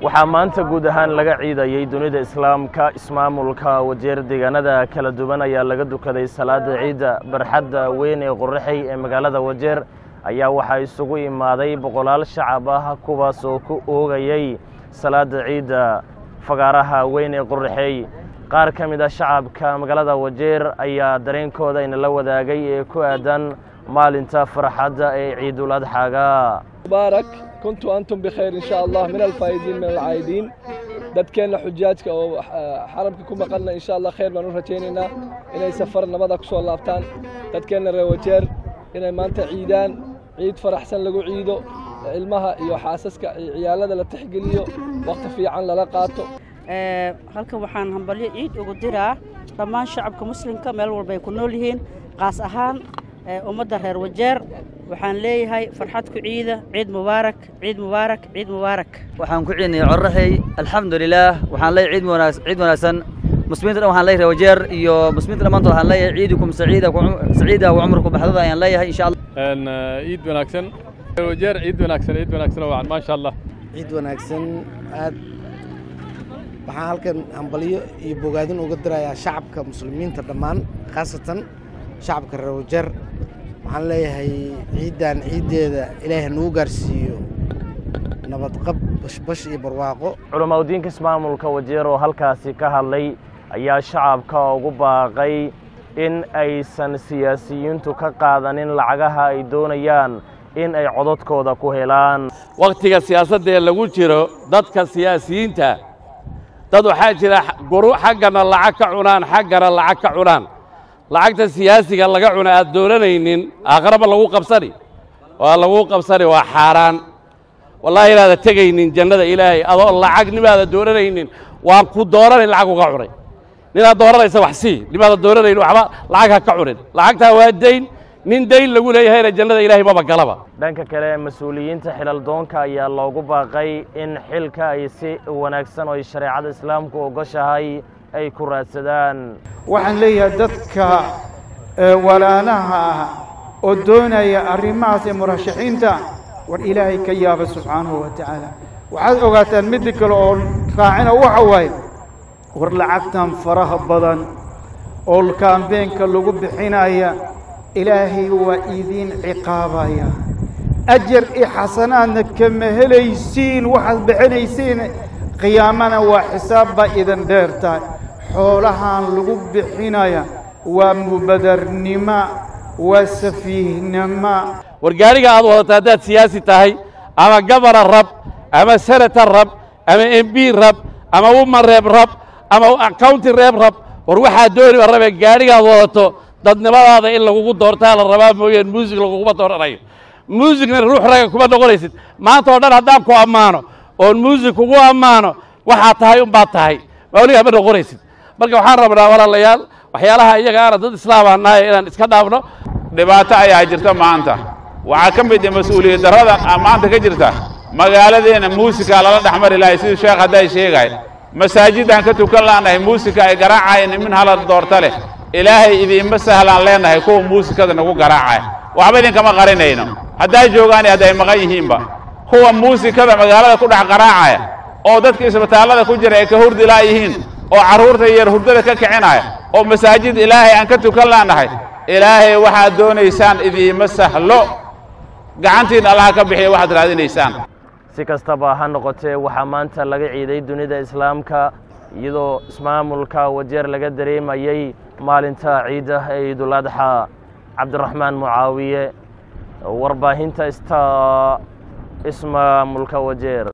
waxaa maanta guud ahaan laga ciidayey dunida islaamka ismaamulka wajeer deegaanada kala duwan ayaa laga dukaday salaada ciidda barxadda weyn ee qorraxey ee magaalada wajeer ayaa waxaa isugu imaaday boqolaal shacab ah kuwaas oo ku oogayey salaada ciidda fagaaraha weyn ee qorraxey qaar ka mid a shacabka magaalada wajeer ayaa dareenkooda inala wadaagay ee ku aadan maalinta farxadda ee ciidul adxaaga mubaarak kuntu antum bikhayr insha allah min alfaa'idiin min alcaa'idiin dadkeenna xujaajka oo xaramka ku maqanna insha allah khayr baan u rajaynaynaa inay safar nabada ku soo laabtaan dadkeenna reer wajeer inay maanta ciidaan ciid faraxsan lagu ciido ilmaha iyo xaasaska iyo ciyaalada la tixgeliyo wakhti fiican lala qaato halkan waxaan hambalyo ciid ugu diraa dhammaan shacabka muslimka meel walba ay ku nool yihiin qaas ahaan ummadda reer wajeer waxaan leeyahay farxad ku ciida ciid mubaarak ciid mubaarak ciid mubaarak waxaan ku ciidnay corraxey alxamdulilaah waxaan leeyahay ciid wanaag ciid wanaagsan muslimiinta dhan waxaan leeyahay wajeer iyo muslimiinta dhammaantood waxaan leeyahay ciidukum saciida saciida wa cumrukum baxdada ayaan leeyahay insha allah ciid wanaagsan wajeer ciid wanaagsan ciid wanaagsan waa maasha allah ciid wanaagsan aad waxaan halkan hambalyo iyo bogaadin uga dirayaa shacabka muslimiinta dhammaan khaasatan shacabka reer wajeer waxaan leeyahay ciiddan ciiddeeda ilaahay nagu gaarsiiyo nabadqab bashbash iyo barwaaqo culamaudiinka ismaamulka wajeer oo halkaasi ka hadlay ayaa shacabka ugu baaqay in aysan siyaasiyiintu ka qaadanin lacagaha ay doonayaan in ay cododkooda ku helaan wakhtiga siyaasaddaee lagu jiro dadka siyaasiyiinta dad waxaa jira xaggana lacag ka cunaan xaggana lacag ka cunaan lacagta siyaasiga laga cuna aad dooranaynin aakhiraba lagu qabsani waa lagu qabsani waa xaaraan wallaahi inaada tegaynin jannada ilaahay adoo lacag nimaada dooranaynin waan ku dooranayn lacag uga cunay ninaad dooranaysa wax sii nimaada dooranayn waxba lacag ha ka cunin lacagtaa waa dayn nin dayn lagu leeyahayna jannada ilaahay maba galaba dhanka kale mas-uuliyiinta xilal doonka ayaa loogu baaqay in xilka ay si wanaagsan oo ay shareecada islaamku ogoshahay ay ku raadsadaan waxaan leeyahay dadka walaalaha ah oo doonaya arrimahaas ee murashaxiinta war ilaahay ka yaaba subxaanahu wa tacaala waxaad ogaataan midda kale oo raacina waxa waaye war lacagtan faraha badan oo kaambeenka lagu bixinaya ilaahay waa idiin ciqaabaya ajar iyo xasanaadna kama helaysiin waxaad bixinaysiin qiyaamana waa xisaab baa idin dheer tahay xoolahan lagu bixinaya waa mubadarnimo waa safiihnimo war gaariga aad wadato haddaad siyaasi tahay ama gabana rab ama senator rab ama m b rab ama woman reeb rab ama county reeb rab war waxaa dooniba rabe gaarigaad wadato dadnimadaada in lagugu doortaa la rabaa mooyaan muusig laguguma dooranayo muusigna ruux raga kuma noqonaysid maanta oo dhan haddaan ku ammaano oon muusig kugu ammaano waxaa tahay unbaad tahay mawligaa ma noqonaysid marka waxaan rabnaa walaalayaal waxyaalaha iyaga aana dad islaamaa nahay inaan iska dhaafno dhibaato ayaa jirta maanta waxaa ka mid ah mas-uuliyad darrada maanta ka jirta magaaladeenna muusikaa lala dhex mari lahay sidii sheekh hadday sheegay masaajidaan ka tukan laanahay muusika ay garaacayeen min hala doorta leh ilaahay idiinma sahlaan leenahay kuwa muusikada nagu garaacaya waxba idinkama qarinayno hadday joogaan hadday maqan yihiinba kuwa muusikada magaalada ku dhex garaacaya oo dadka isbitaallada ku jira ay ka hurdi laayihiin oo carruurta yar hurdada ka kicinaya oo masaajid ilaahay aan ka tukan laanahay ilaahay waxaad doonaysaan idiinma sahlo gacantiinna allaha ka bixiya waxaad raadinaysaan si kastaba ha noqotee waxaa maanta laga ciiday dunida islaamka iyadoo ismaamulka wajeer laga dareemayey maalinta ciidda ee ciidul adxa cabdiraxmaan mucaawiye warbaahinta sta ismaamulka wajeer